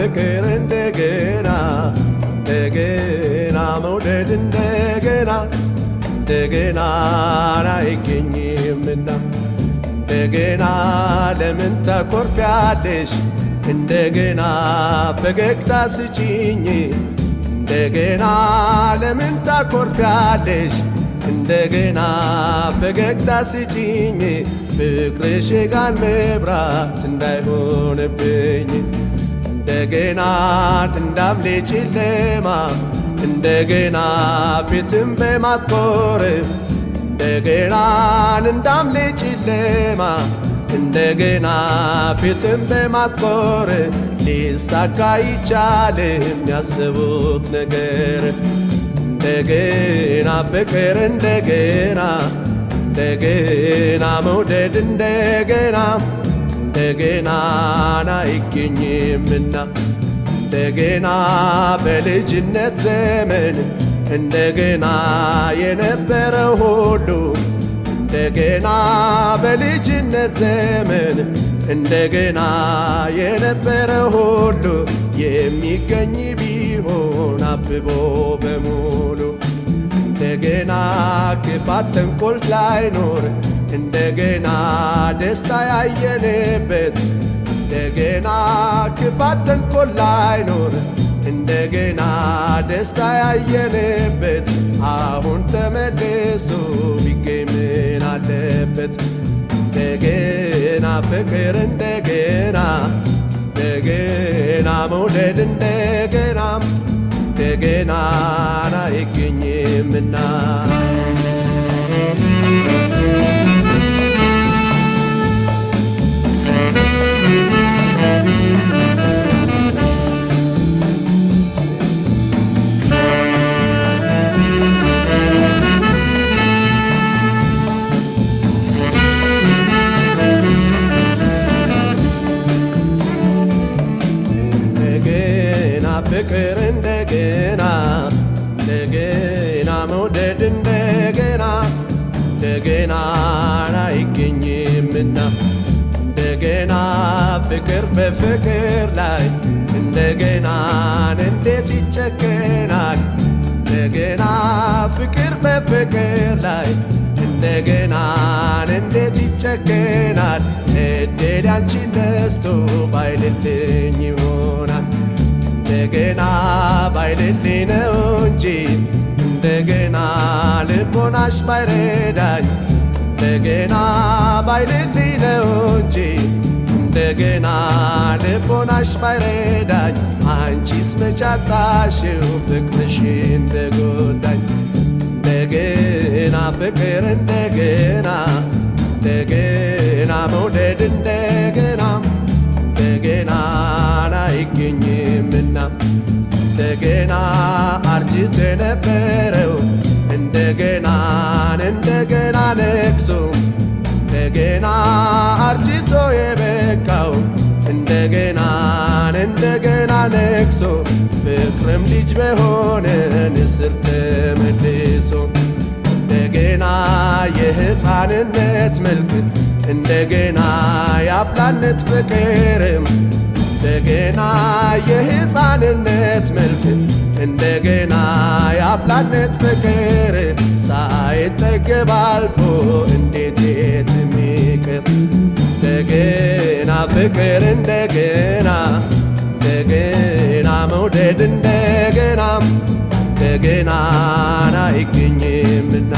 ፍቅር እንደገና እንደገና መውደድ እንደገና እንደገና አይገኝምና እንደገና ለምን ታኮርፊያለሽ? እንደገና ፈገግታ ስጪኝ እንደገና ለምን ታኮርፊያለሽ? እንደገና ፈገግታ ስጪኝ ፍቅርሽ ጋን መብራት እንዳይሆንብኝ እንደገና እንዳምሌ ጨለማ እንደገና ፊትም በማትኮር እንደገና እንዳምሌ ጨለማ እንደገና ፊትም በማትኮር ሊሳካ ይቻልም ያስቡት ነገር እንደገና ፍቅር እንደገና እንደገና መውደድ እንደገና እንደገና አይገኝምና እንደገና በልጅነት ዘመን እንደገና የነበረ ሁሉ እንደገና በልጅነት ዘመን እንደገና የነበረ ሁሉ የሚገኝ ቢሆን አብቦ በሙሉ እንደገና ክፋት ተንኮል ላይኖር እንደገና ደስታ ያየንበት እንደገና ክፋት ተንኮል ላይኖር እንደገና ደስታ ያየንበት አሁን ተመልሶ ቢገኝ ምን አለበት? እንደገና ፍቅር እንደገና እንደገና መውደድ እንደገና እንደገና አይገኝምና እንደገና ፍቅር እንደገና እንደገና መውደድ እንደገና እንደገና አይገኝምና እንደገና ፍቅር በፍቅር ላይ እንደገና እንዴት ይጨከናል? እንደገና ፍቅር በፍቅር ላይ እንደገና እንዴት ይጨከናል? እድል ያንቺን ነስቶ ባይልልኝ ይሆናል እንደገና ባይልልኝ ነው እንጂ እንደገና ልቦናሽ ባይረዳኝ እንደገና ባይልልኝ ነው እንጂ እንደገና ልቦናሽ ባይረዳኝ አንቺስ መቻጣሽው ፍቅርሽ እንደጎዳኝ እንደገና ፍቅር እንደገና እንደገና መውደድ እንደገና እንደገና አይገኝምና እንደገና አርጅቶ የነበረው እንደገና እንደገና ነግሶ እንደገና አርጅቶ የበቃው እንደገና እንደገና ነግሶ ፍቅርም ልጅ በሆነ ንስር ተመልሶ እንደገና የሕፃንነት መልክ እንደገና የአፍላነት ፍቅርም እንደገና የሕፃንነት መልክ እንደገና የአፍላነት ፍቅር ሳይጠገብ አልፎ እንዴት የት የሚቅር እንደገና ፍቅር እንደገና እንደገና መውደድ እንደገና እንደገና አይገኝምና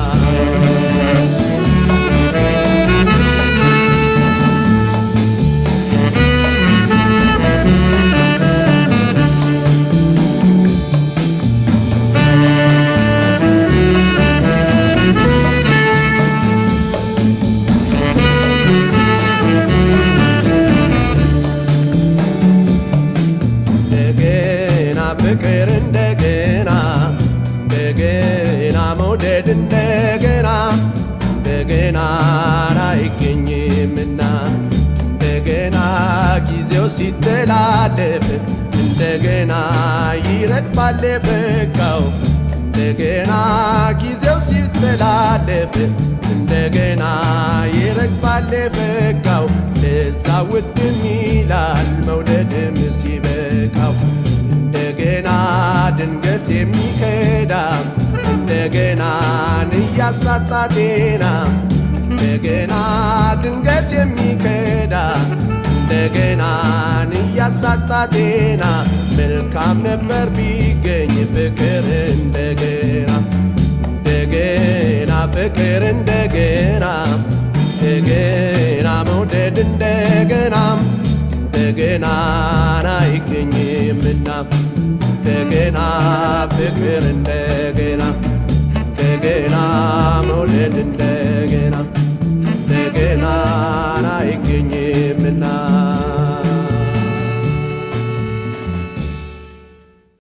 እንደገና ፍቅር እንደገና እንደገና መውደድ እንደገና እንደገና አይገኝምና እንደገና ጊዜው ሲተላለፍ እንደገና ይረግፋል የፈካው እንደገና ጊዜው ሲተላለፍ እንደገና ይረግፋል የፈካው ለዛ ውድም ይላል መውደድም ሲበቃው እንደገና ድንገት የሚከዳ እንደገና እያሳጣ ጤና እንደገና ድንገት የሚከዳ እንደገና እያሳጣ ጤና መልካም ነበር ቢገኝ ፍቅር እንደገና እንደገና ፍቅር እንደገና እንደገና መውደድ እንደገና እንደገና አይገኝምና እንደገና ፍቅር እንደገና እንደገና መውደድ እንደገና